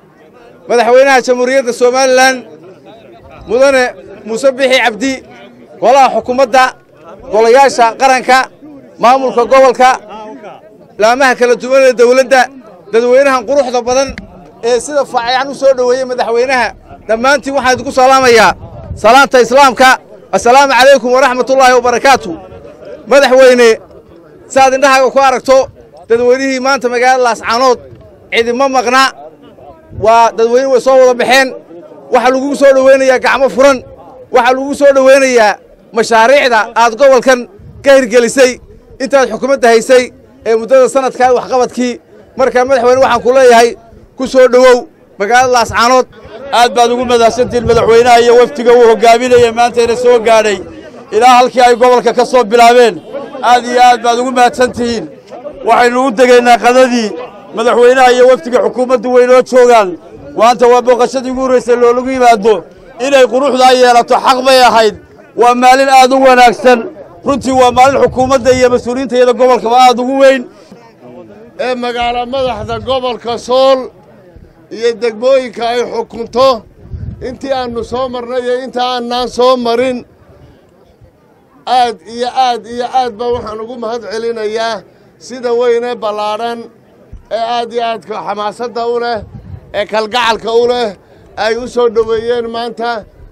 madaxweynaha jamhuuriyadda somalilan mudane muuse bixi cabdi golaha xukuumadda golayaasha qaranka maamulka gobolka laamaha kala duwan ee dawladda dadweynahan quruxda badan ee sida faaciyan u soo dhoweeyey madaxweynaha dhammaantiin waxaan idinku salaamayaa salaanta islaamka assalaamu calaykum waraxmatullaahi wabarakaatu madaxweyne saaad indhahaaga ku aragto dadweynihii maanta magaalada laascaanood cidima maqna waa dadweyne way soo wada baxeen waxaa lagugu soo dhoweynayaa gacmo furan waxaa lagugu soo dhoweynayaa mashaariicda aad gobolkan ka hirgelisay intaad xukuumadda haysay ee muddada sanadkaa waxqabadkii markaa madaxweyne waxaan ku leeyahay ku soo dhowow magaalada laascaanood aad baad ugu madahsantihiin madaxweynaha iyo wafdiga uu hogaaminaya maantayna soo gaadhay ilaa halkii ay gobolka ka soo bilaabeen aad iyo aad baad ugu mahadsan tihiin waxaynu u degaynaa qadadii madaxweynaha iyo wafdiga xukuumaddu waynoo joogaan maanta waa booqashadii ugu horraysay loolagu yimaado inay quruxdaa yeelato xaq bay ahayd waa maalin aad u wanaagsan runtii waa maalin xukuumadda iyo mas-uuliyiinta iyada gobolkaba aad ugu weyn ee magaalo madaxda gobolka sool iyo degmooyinka ay xukunto intii aannu soo marnay iyo inta aanaan soo marin aad iyo aad iyo aad baa waxaan ugu mahad celinayaa sida weyne ballaadhan ee aad iyo aadka xamaasadda u leh ee kalgacalka u leh ay u soo dhoweeyeen maanta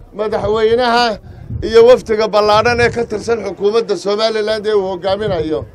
madaxweynaha iyo wafdiga ballaadhan ee ka tirsan xukuumadda somalilan ee uu hoggaaminayo